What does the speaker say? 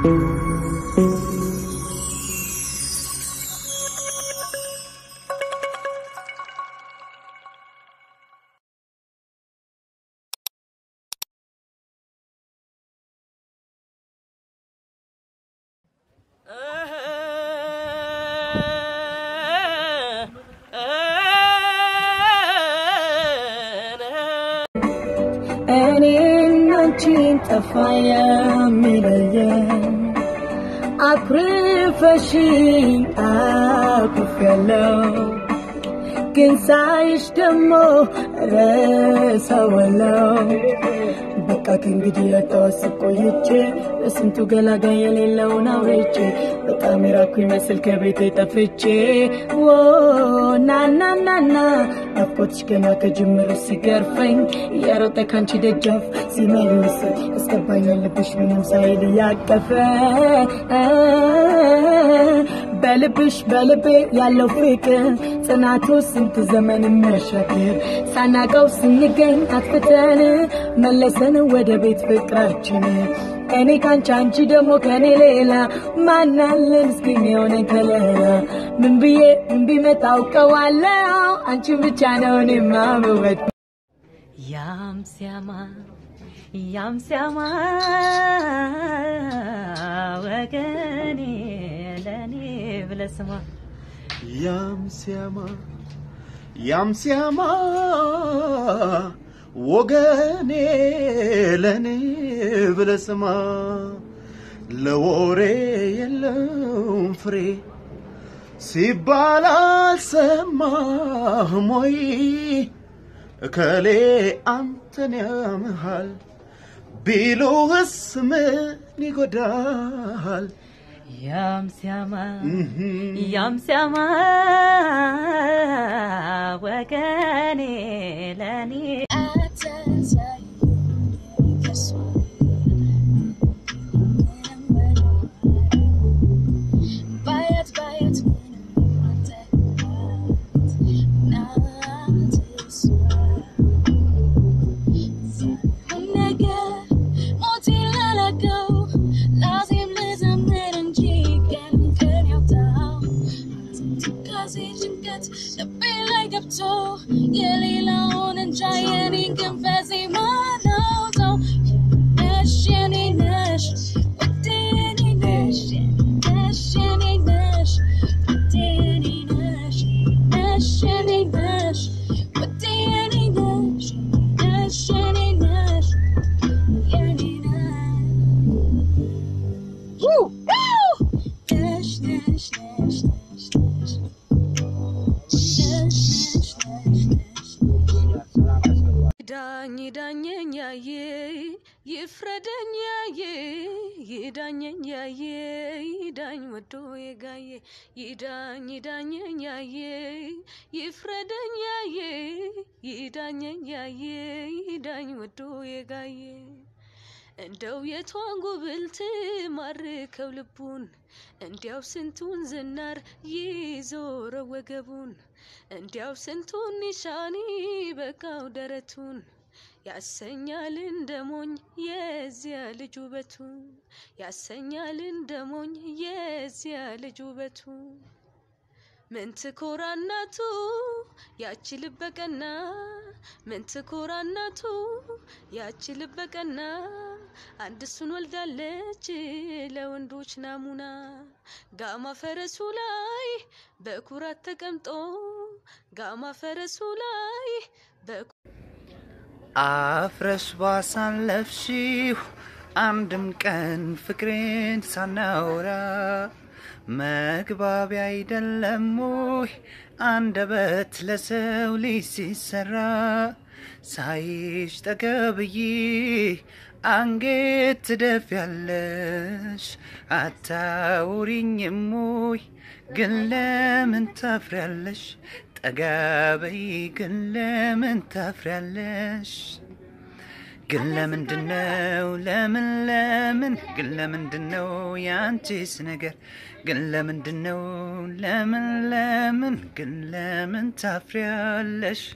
እኔና አንቺን ጠፋ የሚለየን አኩርፈሽኝ አኩርፌያለሁ ግን ሳይሽ ደግሞ ረሳዋለሁ በቃ ከእንግዲህ ያተዋስብ ቆይቼ በስንቱ ገላጋይ የሌለውን አውርቼ በጣም የራኩ ይመስል ከቤቴ ጠፍቼ ዎ ናናናና ናፍቆትሽ ገና ከጅምሩ ሲገርፈኝ የሮጠ ካንቺ ደጃፍ ሲመልስ ያስገባኛል ልብሽ ምንም ሳይል እያቀፈ በልብሽ በልቤ ያለው ፍቅር ጽናቱ ስንት ዘመን የሚያሻግር ሳናቀው ስንገኝ አጥፍተን መለሰን ወደ ቤት ፍቅራችን እኔ ካንቺ አንቺ ደግሞ ከኔ ሌላ ማናለን እስኪኝ የሆነ ከለላ ምን ብዬ ምን ቢመጣ አውቀዋለሁ አንቺን ብቻ ነው እኔ ማምወድ ያም ሲያማ ያም ሲያማ ወገኔ ለኔ ብለህ ስማ ያም ሲያማ ያም ሲያማ ወገኔ ለኔ ብለህ ስማ ለወሬ የለውም ፍሬ ሲባል አልሰማህም ወይ እከሌ አንተን ያምሃል ቢሉህስ ምን ይጎዳል? ያም ሲያማ ያም ሲያማ ወገኔ ለኔ የሌላውን እንጃ የኔን ግን በዜማ ነው ተው ነሽ የኔ ነሽ ውዴ የኔ ነሽ ነሽ የኔ ነሽ ውዴ የኔ ነሽ ነሽ የኔ ነሽ ውዴ የኔ ነሽ ነሽ የኔ ነሽ የኔ ነሽ ነሽ ነሽ ነሽ ነሽ ዳኝ ዳኘኝ ያየ ይፍረደኝ ያየ ይዳኘኝ ያየ ይዳኝ ወዶ የጋየ ይዳኝ ይዳኘኝ ያየ ይፍረደኝ ያየ ይዳኘኝ ያየ ይዳኝ ወዶ የጋየ እንደው የቷን ጉብልት ማርከው ልቡን እንዲያው ስንቱን ዝናር ይዞረ ወገቡን እንዲያው ስንቱን ኒሻኒ በቃው ደረቱን ያሰኛል እንደሞኝ የዚያ ልጅ ውበቱ ያሰኛል እንደሞኝ የዚያ ልጅ ውበቱ ምን ትኮራ እናቱ ያቺ ልበቀና ምን ትኮራ እናቱ ያቺ ልበቀና አንድ እሱን ወልዳለች ለወንዶች ናሙና ጋማ ፈረሱ ላይ በኩራት ተቀምጦ ጋማ ፈረሱ ላይ በኩ አፍረሽ ባሳለፍሽው አንድም ቀን ፍቅሬን ሳናውራ መግባቢያ አይደለም ወይ አንደበት ለሰው ልጅ ሲሰራ ሳይሽ ጠገብዬ አንጌት ትደፊያለሽ አታውሪኝም ወይ ግን ለምን ታፍሪያለሽ? ጠጋበይ ግን ለምን ታፍሪያለሽ? ግን ለምንድን ነው ለምን ለምን ግን ለምንድን ነው ያንቺስ ነገር ግን ለምንድን ነው ለምን ለምን ግን ለምን ታፍሪያለሽ?